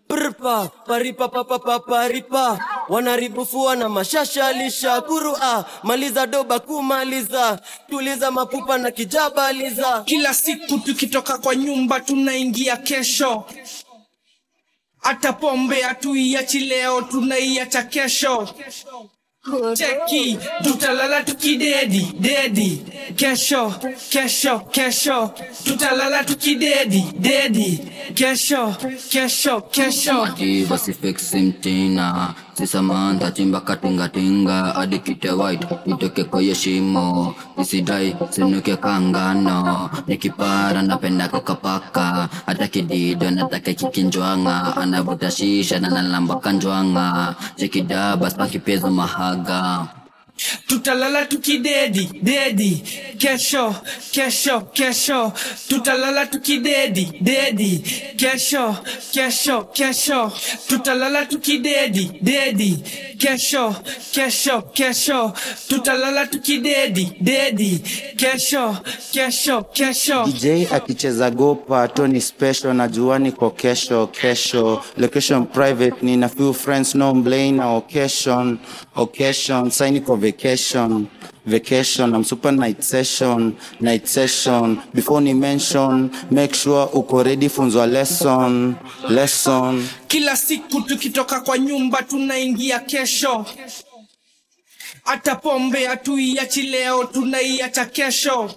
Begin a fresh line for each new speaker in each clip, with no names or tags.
prpa paripa papapa paripa wanaribufua na mashasha lisha kurua maliza doba kumaliza tuliza mapupa na kijabaliza
kila siku tukitoka kwa nyumba tunaingia kesho hata pombe hatuiachi leo tunaiacha kesho cheki tutalala tukidedi dedi kesho kesho kesho tutalala tukidedi dedi kesho kesho kesho
Diva si fixi mtina si Samantha chimba katingatinga hadi kite white nitoke kwenye shimo nisidai sinuke kangano nikipara napenda kukapaka hata kidido nataka kikinjwanga anavuta shisha na nalamba kanjwanga chekidaba spakipezo mahaga
tutalala tukidedi dedi kesho kesho kesho tutalala tukidedi dedi kesho kesho kesho tutalala tukidedi dedi kesho kesho kesho tutalala tukidedi dedi kesho kesho kesho
DJ akicheza gopa Tony special na juani kwa kesho kesho location private nina few friends no blame na occasion occasion sign kwa vacation vacation I'm super night session night session before ni mention make sure uko ready funzwa lesson lesson
kila siku tukitoka kwa nyumba tunaingia kesho hata pombe hatuiachi leo tunaiacha kesho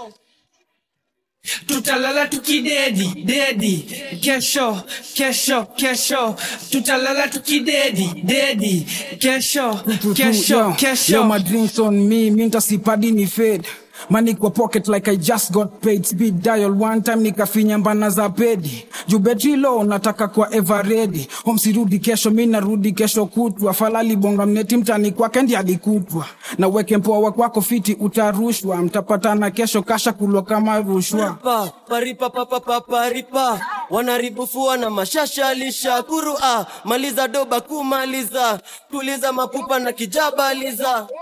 tutalala tukidedi dedi kesho kesho kesho tutalala tukidedi dedi kesho kesho
Yo,
kesho
my drinks on me, mi ntasipadi ni fade Money kwa pocket like I just got paid Speed dial one time nikafinya mbana za pedi Juu betri low nataka kwa ever ready Home sirudi kesho mi narudi kesho kutwa Falali bonga mneti mtani kwake ndi alikutwa Na weke mpoa kwako fiti utarushwa Mtapatana kesho kasha kulwa kama rushwa
pa paripa papapa paripa wanaribufua na mashasha lisha kurua maliza doba kumaliza tuliza mapupa na kijabaliza